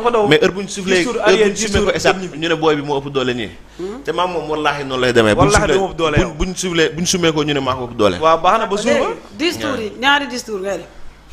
dafa daw mais heure bu ñu soufflé dix tours heure bu arrière, ñu dix soufflé ko tours esat dem ñibbi. ñu ne booy bi moo ëpp doole ñii te maam moom wallaahi noonu lay demee Wallaahi bu du ma ëpp doole yow. bu ñu soufflé bu ñu sumee ko ñu ne maa ko ëpp doole waaw baax na ba suur ba léegi 10 tours yi ñaari 10 tours ngay def.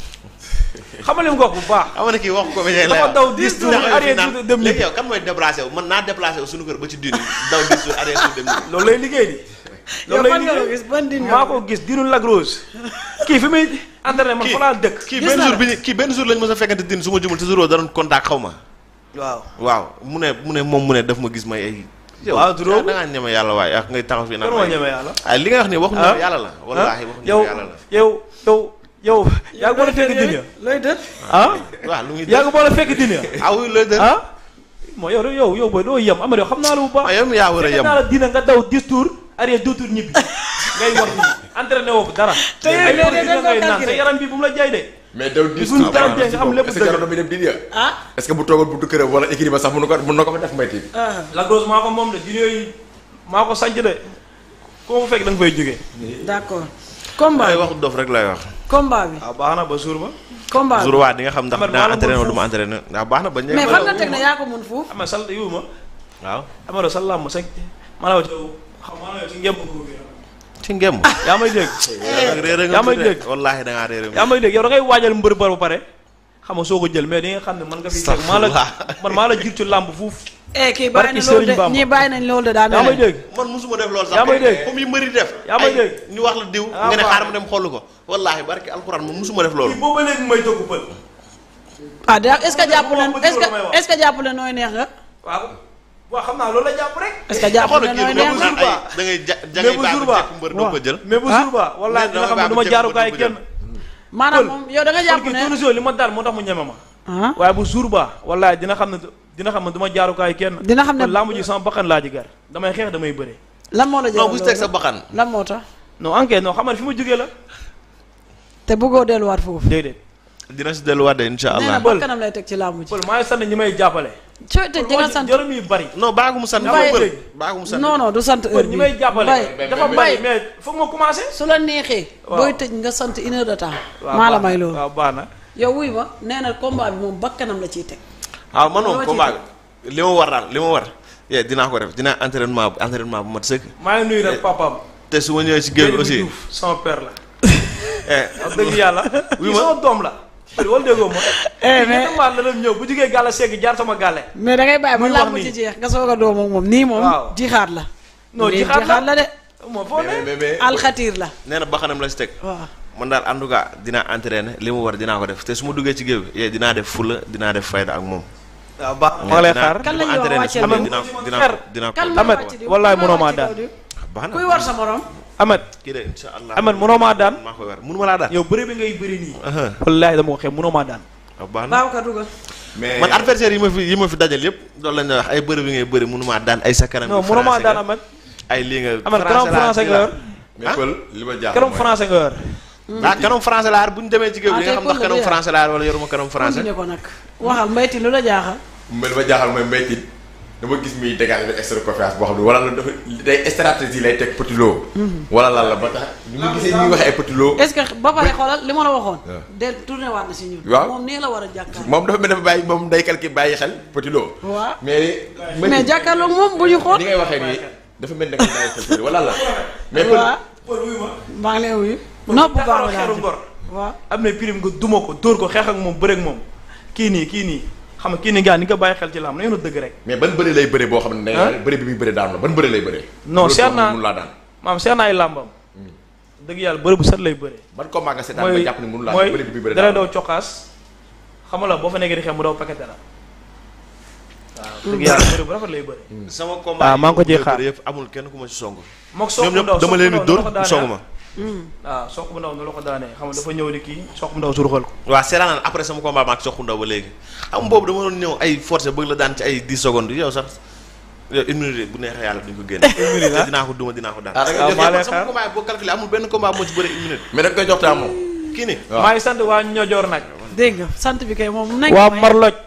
xamal li mu wax bu baax xam nga ne kii wax ko ba lay dafa wax. daw 10 tours Ndax arrière naan- tuuti dem léegi ñibbi yow kan mooy déplacé wu man naa déplacé wu suñu kër ba ci duni daw 10 tours arrière tuuti dem ñibbi. loolu lay liggéey di yow loolu lay fan nga ko liggéey gis ban din nga maa ko ko gis diinu Lac Rose kii fi muy entraîné man fa laa dëkk kii Gis benn naa jour la. bi ñu kii benn jour lañ mës a fekkante din su ma jumul te jour boobu da doon contact xaw ma waaw waaw mu ne mu ne moom mu ne daf ma gis may ay yow Waaw, Duro. da ngaa ñeme yàlla waaye ak ngay taxaw fii naan kan moo ay- ñeme yàlla ay li nga wax nii waxu Ah? ñeme yàlla la wallaahi waxu yow ñeme yàlla la yow yow yow yaa ngi boole fekk din ya looy dët. ah waaw lu muy yaa ngi boole fekk din ya ah oui looy dër ah moo yow yow yow booy doo yem Amady yow xam naa la bu baax ah yow mi yaa war a fekk yem naa la dina nga daw 10 tours arrière 2 tours ñibbi ngay war nii entraîné woo dara Te yow ay léeg-léeg produits da nga ngay naan calculé. sa yaram bi bu mu la jaay de mais daw dix buñ tours dara avant jee nga am lépp est-ce que dëgg. jaroon bi dem di ah est-ce que bu toogoon buntu këram wala équipe ba sax mun na ko mun na ko fa def may tiit ah Lac Rose maa ko moom de dina yooyu maa ko sanc de ku ma fekk da nga fay jógee d'accord. combat ay bi waxu dof rek lay wax combat bi waaw baax na ba suur ba combat bi. jour waa di nga xam ndax Amar, dinaa maa la entraîné mën wala du ma entraîné waaw baax na ba mais fan nga teg ne yaa ko mun fuuf. ama sal yiwu ma waaw amado sa làmm sa maa la wax yow xam maa la yow ci ngemb ko bi ci ngem yaa may dégg réer nga yaa may tuddee. dégg. wallaahi da ngaa réer yaa may dégg yow da ngay waajal mbër ba ba pare xam nga soo ko jël mais di nga xam ne man nga fi teg maa la man maa la jiir ci làmb fuuf eh kii Barki bàyyi na loolu Serigne de Bamba. ñii bàyyi nañ loolu de daa yaa may mel ne. dégg man musuma def loolu sax Yaa may dégg. comme yi mbëri def Yaa may ay, dégg. ñu wax la diw Ah, nga ne waaw. xaar ma dem xool ko wallaahi barki alxuraan man musuma def loolu kii boobu ba léegi may togg pël ah da est-ce que jàpp leen Moom est-ce ma may que wax. est-ce que jàpp leen nooy neex nga. waaw waaw xam naa loolu la jàpp rek est-ce que jàpp xoolal leen kii nooy bu neex naan nga. ay da ngay ja ja mais ngay bu bàyyi jour ba ba jekk mbër doo ko jël mais bu Ah. jour ba wallaahi Mais dina xam ne dama du ma bàyyi jaaru ba kaay jekk mbër kenn maanaam moom yow da nga jàpp kii ne. tournesol li ma daal moo tax mu ñeme ma ah waaye bu jour ba wallaahi dina xam ne dina xam ne du ma jaaru kaay kenn Dina xam ne- kon lamb ji sama bakkan laa ji gar damay xeex damay bëre lan moo la non jëloon bu si teg sa loolu baxan lan moo tax non enquête non xamal fi ma jógee la te bëggoo delluwaat foofu. déedéet dina si delluwaat de insha nee na allah ba kanam lay teg ci làmb ji. pël maa ngi sant ñi may jàppale cooy te di nga sant jërëm yi bari non baagu mu sant Mbaye- pël baagu mu sant non non du sant heure pël ñi bii may jàppale Mbaye dafa mais- bari mais foog ma commencé su la neexee. Waaw. booy tëj nga sant une heure de temps. waaw maa la baax may na, loolu. waaw baax na yow wuy ma nee na combat bi moom bakkanam la ciy teg. waaw man Loo moom ci combat bi li ma war daal li ma war yee dinaa ko def dinaa entraînement bu entraînement bu mat sëkk maa ngi nuyu nag papaam te su ma ñëwee si géew bi Seydou aussi Diouf sama père la eh wax dëgg yàlla Oui, kii ma- sama doom la pël wala déggoo ma Eh, kii mais- ñetti maat la doon ñëw bu jugee gàlla segg jaar sama gàlle mais da ngay bàyyi ba Muy wax làmb nii. ci jeex nga soog a doom ak moom nii moom. Waaw. jixaat la. non Lii jixaat la la de. moo foo mais ne mais mais alxatiir la. nee na baxanam la si teg waaw. man daal en tout cas dinaa entraîner li mu war dinaa ko def te su ma duggee ci géew bi yee dinaa def fulla dinaa def fayda ak moom waaw baax ma ngi lay Dinaa- xaar Kan la su ma ñuy wax entraîner wàcceel su ma bi? dinaa Kan dinaa la- dinaa kan ko mooy Ahmed, wàcc di wallaay kan mooy mënoo maa wàcc daan. kaw di? baax na kuy war sa morom. Ahmed kii de insha allah Ahmed mënoo maa daan maa koy war mënu ma laa daan yow bëre bi ngay bëri nii aha wallaahi dama ko xeeb mënoo maa daan waaw baax na Babacar dugal. mais man adversaire yi ma fi yi ma fi dajal yëpp loolu lañ wax ay bëri bi ngay bëri mënu maa daan ay sa kanam non bi mënoo maa français daan nga. Ahmed ay lii nga Ahmed kanam français nga yor mais pël li ma jaaxal kanam mooy- français nga yor ah kanam français laa bu ñu demee ci géew Ah, bi nga tey xam ndax pël la kanam de. français laa wala yoruma kanam français continué ko nag. waxal mbayti lu la jaaxal. mais li ma jaaxal mooy mbaytin dama gis muy dégager benn extra confiance boo xam ne wala la dafa day stratégie lay teg petit lot wala lan la ba tax ñu mu gisee ñuy waxee ay petit lot est-ce que ba pare xoolal li ma la waxoon. waaw. del tourné waat na si ñun. Waaw. moom nii la war a jàkkaarloo. moom dafa mel dafa bàyyi moom day calculer bàyyi xel petit lot waaw. mais mais jàkkaarloog moom bu ñu xool. ni ngay waxee nii dafa mel ne da nga bàyyi xel petit wala la mais pël waaw pël wuyu ma maa ngi lay wuyu. nopp bu baax la xeeru daal ngor waaw. am na prime nga duma ko dóor ko xeex ak moom bëre ak moom kii nii kii nii xam nga kii nii gaa ni nga bàyyi xel ci lam na yoonu dëgg rek mais ban bëre lay bëre boo xam ne Hein? da bëre bi muy bëre daanu la ban bëre lay bëre Non, Bëre seet boo xam ne naa- mënu laa daan maam seet naa ay làmbam dëgg yàlla bëre bu set lay bëre ban combat nga seetaan ba mooy jàpp ne mënu laa mooy bëre bi muy bëre dara daanu daw cokkaas xam nga la boo fa nekkee di xeex mu daw pakete la waaw dëgg yàlla bëre bu rafet lay bëre sama combat Ah, maa ngi ko ciy yi xaar. bëri yëpp amul kenn ku ma si song mook soq ñoom bu ndaw ñëpp dama soq leen bu di ndaw dóor nu la ko daanee song ma waaw soq bu ndaw nu la ko daanee xam nga dafa ñëw di kii soq bu ndaw suruxal ko waaw seetaan après sama combat maak soxu ndaw ba léegi xam nga boobu dama doon ñëw ay forcé bëgg la daan ci ay 10 secondes yow sax yow une minute bu neexee yàlla duñ ko génne te dinaa ko duma dinaa ko daan Ah, da nga waaw jox- maa lay sama xaar combat yi boo calculé amul benn combat moo ci bëre une minute mais da nga koy jox temps moom kii ni waaw. maa ngi sant waa ñojoor nag dégg nga sant bi kay moom. nañ waa ko may. Marloj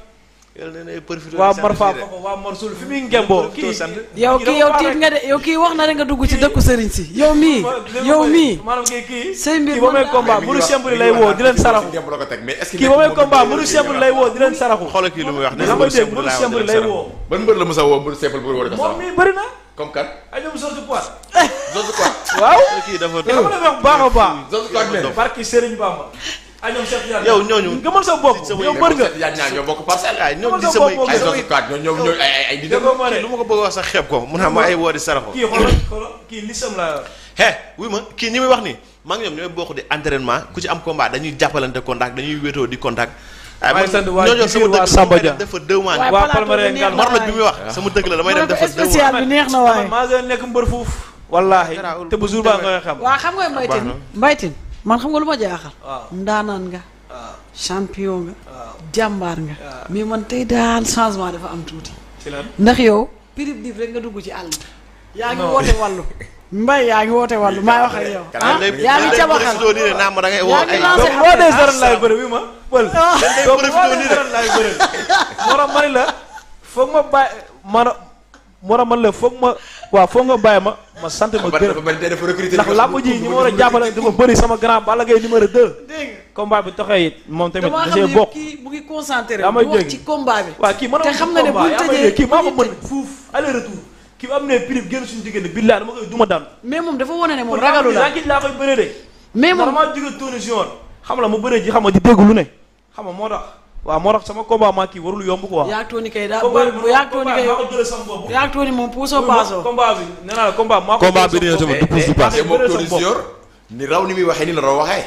yàlla nee na ay profité waa di Mor sant Faa fii de. Fako waa Mor Sul fi muy ngemboo Profité kii sant. yow kii yow tiit nga de yow kii wax na rek nga dugg ci dëkku sëriñ si yow mii yow mii maanaam kii kii say mbir kii ba may mën naa- combat Mais mi mënu ngi wax- simple mi lay ngi woo wax di leen naan saraxu ngemb la ko teg, mais est-ce que kii ba may moom combat moom mënu moom simple lay woo di leen saraxu xoolal kii lu muy wax nga may dégg mënu simple lay woo ban mbër la Moussa woo mbër simple bu war a ko moom sax mii bëri na comme kan ay ñoom sorti poids Zozu quoi waaw kii dafa te xam nga wax bu baax a baax Zozu quoi ak leen barki Serigne Bamba ay ñoom Cheikh Tidiane yow ñooñu gëmal sa bopp sama yow yëg- mbër nga yaa ñaar ñoo bokk parcelle ay ñoom di Dama sa samay bopp ay Samay- Zozu quoi ñoom ñoom ñooy ay ay ay di dem déggoo ma kii ne lu ma ko bëgg a wax sax xeeb ko mu ne ma ay woo di saraxo kii xoolal xoolal kii lisam laa yor he wuy ma kii ñi muy wax nii maa ngi ñoom ñooy bokk di entraînement ku ci am combat dañuy jàppalante contact dañuy wéetoo di contact ay Maa ngi sant waa ñooñu sama Djibril, waa dëgg Samba la Dia. dafa deux mois Waaye waa plateau Palmarin bi Ngal neex mar la waay. bi muy wax sama dëgg la damay dem dafa deux mois spécial bi neex na waaye maa ngi nekk mbër fuuf wallaahi Garaawul. te bu jour baa nga xam waa xam nga mbaytin na. mbaytin man xam nga lu ma jaaxal waaw ndaanaan nga waaw champion nga waaw jàmbaar nga waaw. mais man tey daal changement dafa am tuuti ci lan ndax yow pirip dif rek nga dugg ci àll bi yaa ngi Non. woote wàllu mbay yaa ngi woote wàllu maay wax ak yow ah Dañ lay- yaa ngi dañ lay cabaxal profité nii ne naa ma da ngay woo Yaa ngi ay lancé donc boo dee dara laay bëri wi ma pël donc boo profité dee nii dara laay bëri moo tax ma ne la foog ma bàyyi man moo tax man la foog ma waaw foog nga bàyyi ma ma sant ma ba gërëm dafa mel ni dafa recruter ndax làmb ji ñi ma war a jàppale dafa bëri sama grand Balla Gaye numéro 2 dégg nga combat bi taxee it moom tamit damaa da xam see ne bokk kii mu ngi concentré Yaa may bu wax dégg. ci combat bi waaw kii mën te xam nga ne buñ tëjee kii maa ko buñ mën fuuf aller retour kii bu am ne prix génn suñu diggante billahi dama koy duma daan mais moom dafa wane ne moom ragalu la kii laa koy bëree de mais moom maa jóge tourné si yoon xam la ma bëree ji xam nga di dégg lu ne xam nga moo tax waaw moo tax sama combat maa kii warul yomb quoi yaag tooni kay daa combat bëri bu yaag tooni kay maa ko jëlee sama bopp yaag tooni moom puusoo paasoo combat bi nee naa la combat maa ko Combat bi jëlee dina sama tamit bopp. du pousse du passe. te moom bëre Tony sa bopp. Junior ni raw ni muy waxee ni la doon waxee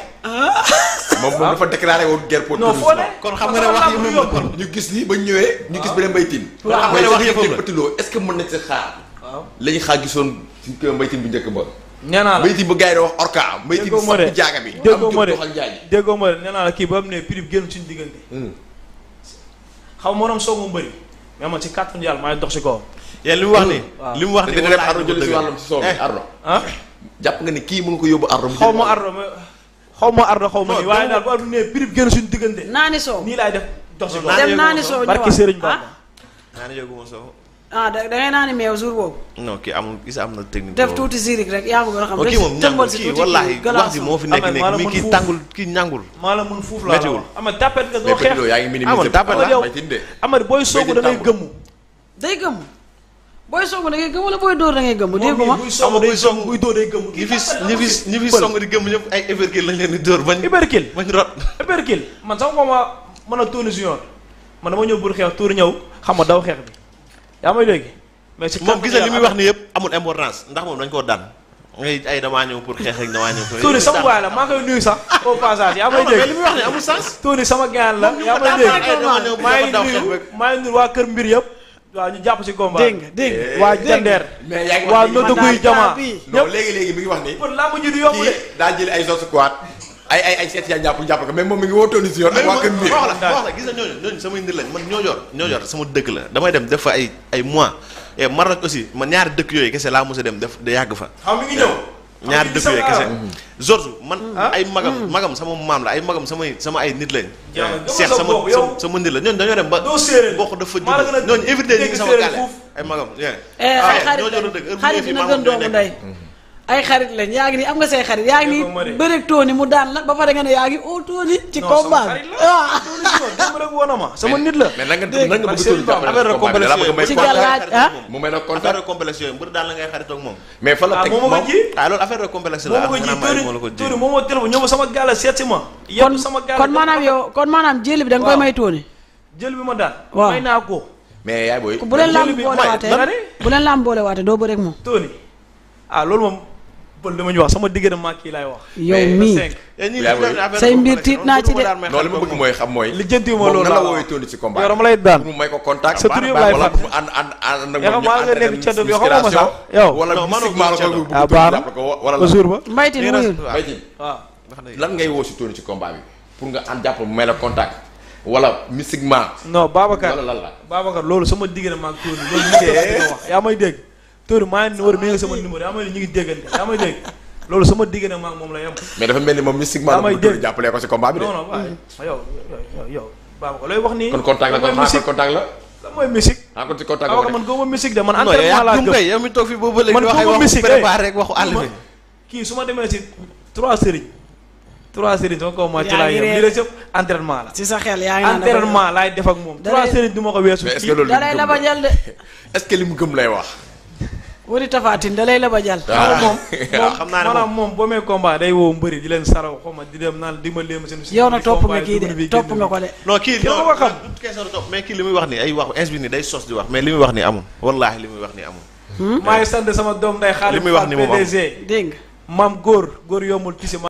moom moom dafa déclaré woon guerre pour non Tony foo Junior. ne kon xam nga ne wax yi moom la kon ñu gis ni ba ñu ñëwee ñu gis beneen mbaytin Kon xam nga ne wax yëppam la. Petit Lo est-ce que mën nañ si xaar waaw la ñu xaar gisoon ci kër mbaytin bu njëkk ba nee naa la mbaytin bu gars yi di wax orca mbaytin déggoo ma de sapp jaaga bi déggoo ma de doxal jaaji déggoo ma de nee naa la kii ba am ne prix bi génn suñu diggante xaw ma moom soo mu bëri mais man ci kàttanu yàlla maay dox si kawam yéen li mu wax nii waaw. li mu wax te nii dina dem wallaahi ardo dafa jël si dëgg. wàllam si soow bi Eh, ardo ah jàpp nga ni kii mën nga ko yóbbu ardo mu xaw jël ma wàllam. ardo mais xaw ma ardo xaw ma Non, nii waaye dama- daal bu am ne prix bi génn suñu diggante naani soow nii laay def dox si Non, kawam naan dem naani soow barki ñëwaat. Serigne ah Bamba naa ne yëguma soo ah da da ngay naani meew jour boobu non kii amul gis am na technique def boobu. tuuti zirik rek yaa ngi gën a xam Oh, kii moom tëmbal ñàngul si kii tuuti wallaahi wax ji glaçon. moo fi nekk Amee nekk maanaam mi mun kii fuuf. tàngul kii ñàngul maa la mun fuuf laa la Méttiwul. wax ama tàppet nga doo mais Petit xeex Lo yaa ngi minimiser Amul tàppal la. mbaytin de amari booy soogu da ngay gëmmu day gëmm booy soogu da ngay gëmm wala booy dóor da ngay gëmm déggu ma buy soogu day gëmmu buy dóor day gëmmu ñi fi ñi fi ñi fi song di gëm ñëpp ay everkill lañ leen di dóor bañ Iberkil bañ rot Iberkil man sama combat mën a tourné junior man dama ñëw bur xeex tour ñëw xam nga daw xeex bi yaa may dégg mais si moom gis na li muy wax ni yëpp amul importance ndax moom dañ koo daan ngay ay damaa ñëw pour xeex rek damaa ñëw pour Tony sama waay la maa koy nuyu sax au passage yaa may mais li dégg muy wax ni amul sens Tony sama gaan la yaa may daan dégg ay dama ñëw pour maa ngi daw xeex nuyu rek. maa ngi nuyu waa kër mbir yëpp waaw ñu jàpp si combat dégg nga dégg nga waa jandeer mais yaa ngi waa wax ni noddu man guy daal jamaa bii. non léegi léegi mi ngi wax ni kon laa mu ji du yomb de kii daa jël ay sos squat ay ay ay seet yaa jàpp jàpp ko mais moom mi ngi woo Tony Junior ak waa kër mbir wax la wax la gis na ñooñu ñooñu samay ndir lañ man ñoo yor ñoo yor sama dëkk la damay dem def fa ay ay mois et Maroc aussi man ñaari dëkk yooyu kese laa mos a dem def da yàgg fa xam mi ngi ñëw ñaari dëkk yooyu kese George man Ah. ay magam magam sama maam la ay magam samay sama ay nit lañ Jaa, gëmal Cheikh sa sama bopp, yow. sama sama nit la ñooñu dañoo dem ba doo séeréer bokk dafa maa la gën a judd ñooñu évité ñu ngi dégg sama séeréer gaale fuuf. ay magam yeah. Eh, Ah, ay xarit ñoo lañ ñoo dëgg heure bu xarit ñëwee fii dina maamam gën ñooy doomu nekk. ndey ay xarit lañ yaa ngi nii am nga say xarit yaa ngi Dégg nga ma de. nii bëreeg Tony mu daan la ba pare nga ne yaa ngi oo Tony ci Non, sama combat xarit bi la. ah Tony Junior démb rek woon na ma sama nit la mais nan nga Dégg nan nga man bëgg seen Tony jàppale affaire de combat bi dala bëgg may Ci complexe gàllaaj, ah. mu may na affaire contact de complexe yooyu mbër daal la ngay xaritoo ak moom mais fa la ah teg moo ma ko moom ji ah loolu affaire de complexe moo la ma ko ji xanaa Tony moo la ko ji Tony moo ma téléphone ñëw ba sama gaale seet si ma kon yépp sama gaale kon maanaam yow kon maanaam jëli bi da nga koy Waaw. may Tony jël bi ma daan Waaw. may naa ko mais yaay booy bu leen jëli laam bi boole may- waatee nga ne? bu leen laam boole waatee doo bëreeg moom Tony ah loolu moom pël dama ñu wax sama diggante maa kii laay wax yow Mais- mii cinq Eh, ñii yaa dañu booy. affaire Say de mbir complexe, tiit naa ci de. daan may non li ma xaritoo bëgg ak mooy xam mooy lijjantiwu ma moom loolu nan la laa woowee wax. Tony ci combat yow dama lay daan mu may ko contact Sa tur yëpp laay wala fàtte. mu ànd ànd ànd ak Yaa xam maa nga nekk ca dëgg yow xamoo ma sax yow wala Non, manoo mystiquement la ko ko ca bëgg ah Tony baax na jàppale ko wala ba la jour ba mbaytin Lii wuyul rek- Mbaye Tine waaw lan ngay woo si Tony ci combat bi pour nga ànd jàpp mu may la contact wala mystiquement non Babacar wala lan la Babacar loolu sama diggante maa ngi Tony loolu ñu ngi wax yaa may dégg Tony maa ngi numéro mi ngi sama numéro yaa may ñu ngi déggante yaa may dégg loolu sama diggante maa ngi moom la yem mais dafa mel ni moom mystiquement la Daa may bëgg Tony dégg. jàppale ko si combat bi de non non waaye yow yow yow yow baaba ko looy wax nii kon contact la lan kon mooy xanaa kon musique contact la lan mooy musique xanaa kon ci contact awa la man góoba musique de man non yow entraînement yaa laa gëm gëm kay yow mi toog fii boobu ba léegi man di wax ay góoba waxu musique préparé rek waxu àll bi kii su ma demee si trois sëriñ trois sëriñ sama kaw ma ci Yaa laa ngi yem réer. lii la sëpp entraînement la ci sa xel yaa ngi naan dafa- entraînement laay def ak moom Da trois lay- sëriñ du ma ko weesu mais est-ce que kii loolu da lay li mu la gëm ba la jël de est-ce que li mu gëm lay wax wari tafaatin da lay la ba jël waaw moom waaw xam naa ne maanaam moom boo mee combat day woo mbëri di leen saraw xaw ma di dem naan di ma léem seen yow nag topp nga combat kii dugg na de fii, topp génn nga fii. ko de non kii Kenn non ko xam. du question de topp mais kii li muy wax nii ay wax ins bi nii day sos di wax mais li muy wax nii amul wallaahi li muy wax nii amul maa ngi sant sama doom day xaalis Li muy wax ni moom amul. PDG dégg nga maam góor góor yombul tisi